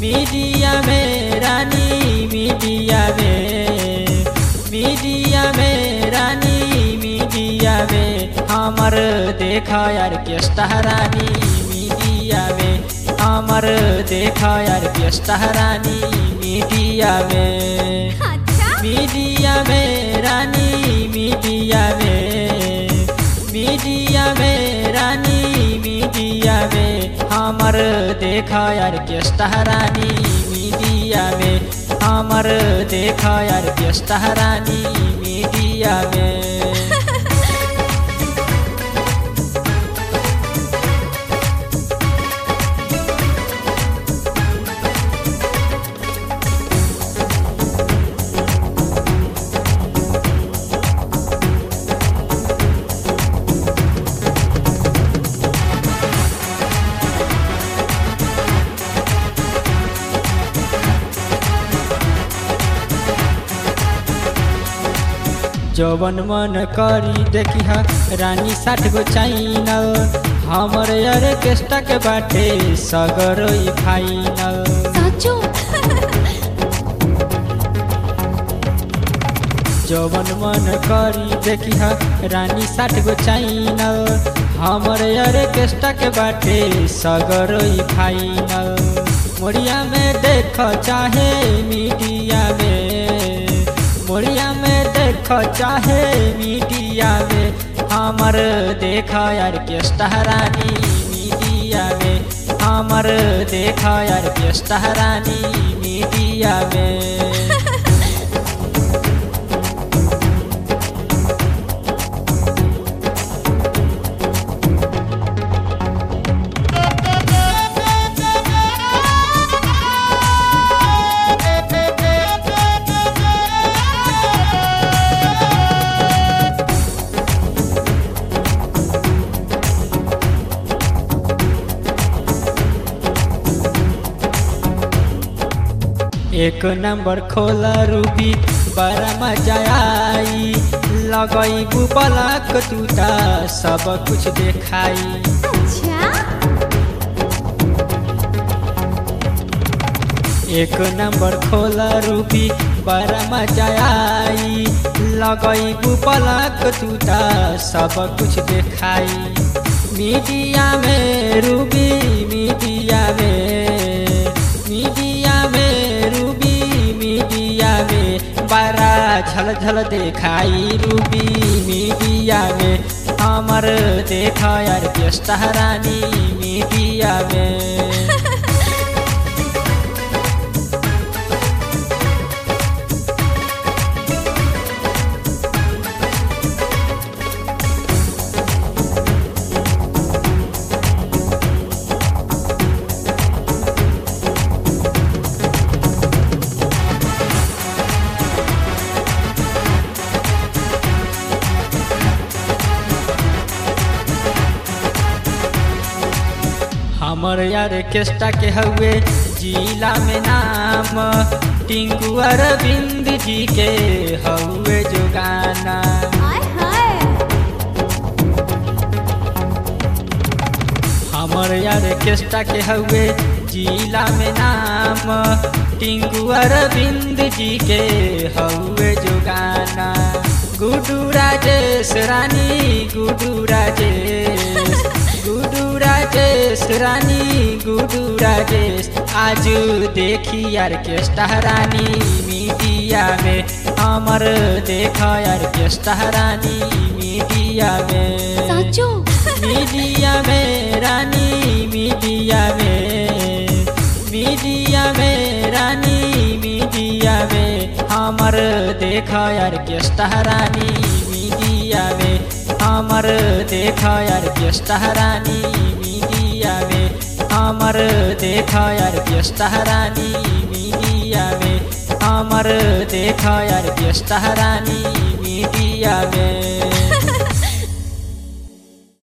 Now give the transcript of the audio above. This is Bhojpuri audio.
मीडिया में रानी मीडिया में मीडिया में रानी मीडिया में हमर देखा यार केस्टा रानी मीडिया में हमर देखा यार केस्टा रानी मीडिया में अच्छा मीडिया में रानी मीडिया में मीडिया में रानी मीडिया में हमर देखा यार केस्टा रानी मीडिया में हमर देखा यार केस्टा रानी मीडिया में जवन मन करी देखी हा रानी साठ गो चाइनल हमर यार केस्टा के बाटे सगर ई फाइनल साचो जवन मन करी देखी हा रानी साठ गो चाइनल हमर यार केस्टा के बाटे सगर ई फाइनल मोरिया में देख चाहे मीडिया में मोरिया में देख चाहे मीडिया में हमर देखा यार केस्टा रानी मीडिया में हमर देखा यार केस्टा रानी मीडिया में एक नंबर खोला रूबी बड़ा मजा आई लगई बुबलक टूटा सब कुछ देखाई अच्छा एक नंबर खोला रूबी बड़ा मजा आई लगई बुबलक टूटा सब कुछ देखाई मीडिया में रूबी मीडिया में मीडिया में रूबी मीडिया में बड़ा झल झल देखाई रूबी मीडिया में हमर देखा यार केस्टा रानी मीडिया में हमर यार केस्टा के हउए जिला में नाम टिंकू अरविंद जी के हउए जो गाना हाय हाय हमर यार केस्टा के हउए जिला में नाम टिंकू अरविंद जी के हउए जो गाना गुडू राजेश रानी गुडू राजेश गुडू राजेश रानी गुडू राजेश आज देखी यार केस्टा रानी मीडिया में हमर देखा यार केस्टा रानी मीडिया में साचो मीडिया में रानी मीडिया में मीडिया में रानी मीडिया में हमर देखा यार केस्टा रानी मीडिया में हमर देखा यार केस्टा रानी मीडिया में हमर देखा यार केस्टा रानी मीडिया में हमर देखा यार केस्टा रानी मीडिया में